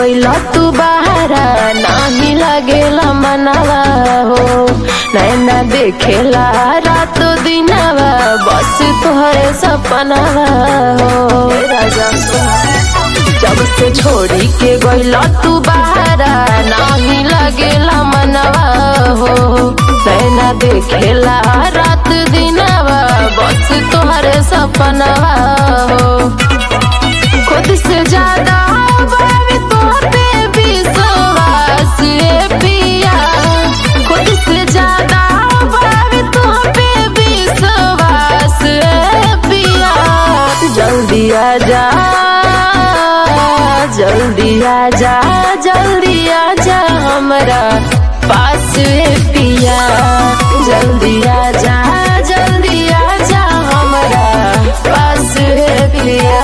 गइल तू बहारा नाही लागेला मनवा हो नैना देखेला रात दिनवा बस तोहरे सपनवा हो राजा जब से छोड़ी के गइल तू बहारा नाही लागेला मनवा हो नैना देखेला रात दिनवा बस तोहरे सपनवा हो खुद से ज्यादा बाबी तोहर पे विश्वास ए पिया खुद से ज्यादा बाबी तोहर पे विश्वास ए पिया जल्दी आ जा जल्दी आ जा जल्दी आ जा हमरा पास ए पिया जल्दी आ जा जल्दी आ जा हमरा पास ए पिया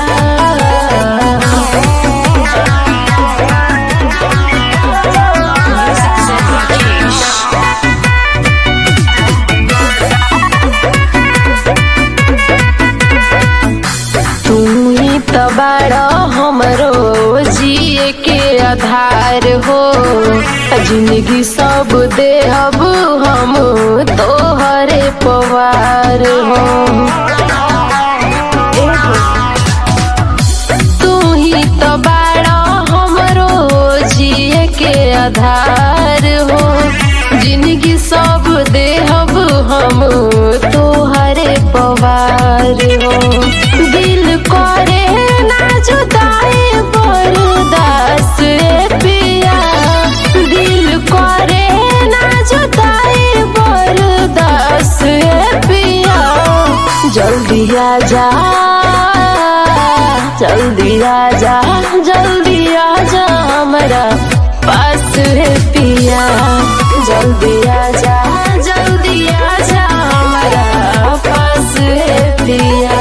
तू ही तो बड़ा हमरो जिए के आधार हो जिंदगी सब दे अब हम तोहरे पवार हो तू ही तो बड़ा हमरो जिए के आधार हो जिंदगी सब दे अब हम तोहरे पवार हो दिल करे ना जुदाई बरदास रे पिया दिल करे ना जुदाई बरदास रे पिया जल्दी आ जा जल्दी आ जा जल्दी आ जा हमरा पास रे पिया जल्दी आ जा जल्दी आ जा हमरा पास रे पिया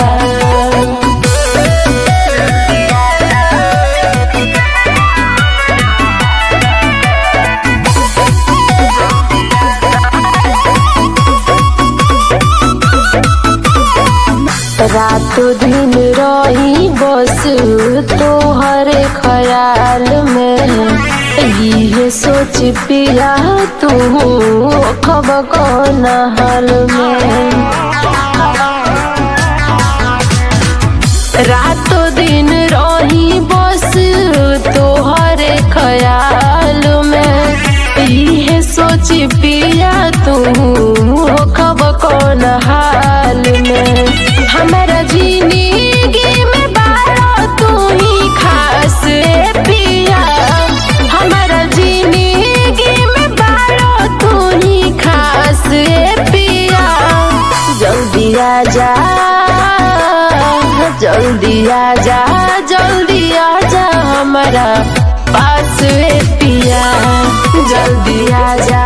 रात दिन रही बस तोहरे ख्याल में ये सोच पिया तू खब कौन हाल में रात दिन रही बस तोहरे ख्याल में ये सोच पिया तू खब कौन हाल में हमारा जिंदगी में बारो तू ही खास ए पिया हमारा जिंदगी में बारो तू ही खास ए पिया जल्दी आ जा जल्दी आ जा जल्दी आ जा हमारा पास ए पिया जल्दी आ जा